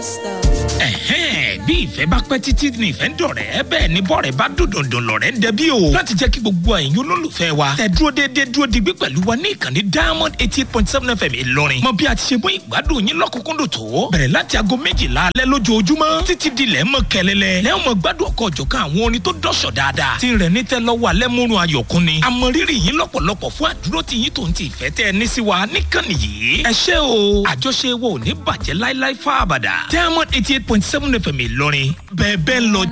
stuff. ẹ̀hẹ́n bí ìfẹ́ bá pẹ́ títí ní ìfẹ́ ń dọ̀rẹ́ bẹ́ẹ̀ ni bọ́ọ̀rẹ́ bá dòdòdò lọ̀rẹ́ ń dẹbí o láti jẹ́ kí gbogbo ẹ̀yin olólùfẹ́ wa tẹ dúró déédéé dúró digbí pẹ̀lú wa ní ìkànnì diamond eighty eight point seven fm ìlọrin mọ bí a ti ṣe mú ìgbádùn yín lọ́kùnkúndùn tó bẹ̀rẹ̀ láti aago méjìlá alẹ́ lójoojúmọ́ títí di lẹ́ mọ́ kẹlẹ́lẹ́ lẹ́ mọ́ gbádùn ọkọ̀ ọ̀jọ̀kan àwọn orin tó dọ̀ṣọ̀ dáadáa tí ń rẹ̀ ní tẹ́ lọ́wọ́ alẹ́ múrun ayọ̀kún ni àmọ́ rírì yín lọ́pọ̀lọpọ̀ fún àdúró tí yín tó ń ti ìfẹ́ tẹ́ ẹ ní sí wa níkànnì yìí ẹ ṣé o àjọṣe wo ò ní bàjẹ́ láíláí fáabàdà diamond eighty eight point seven fm ìlọrin bẹ́ẹ̀ bẹ́ẹ̀ ń lọ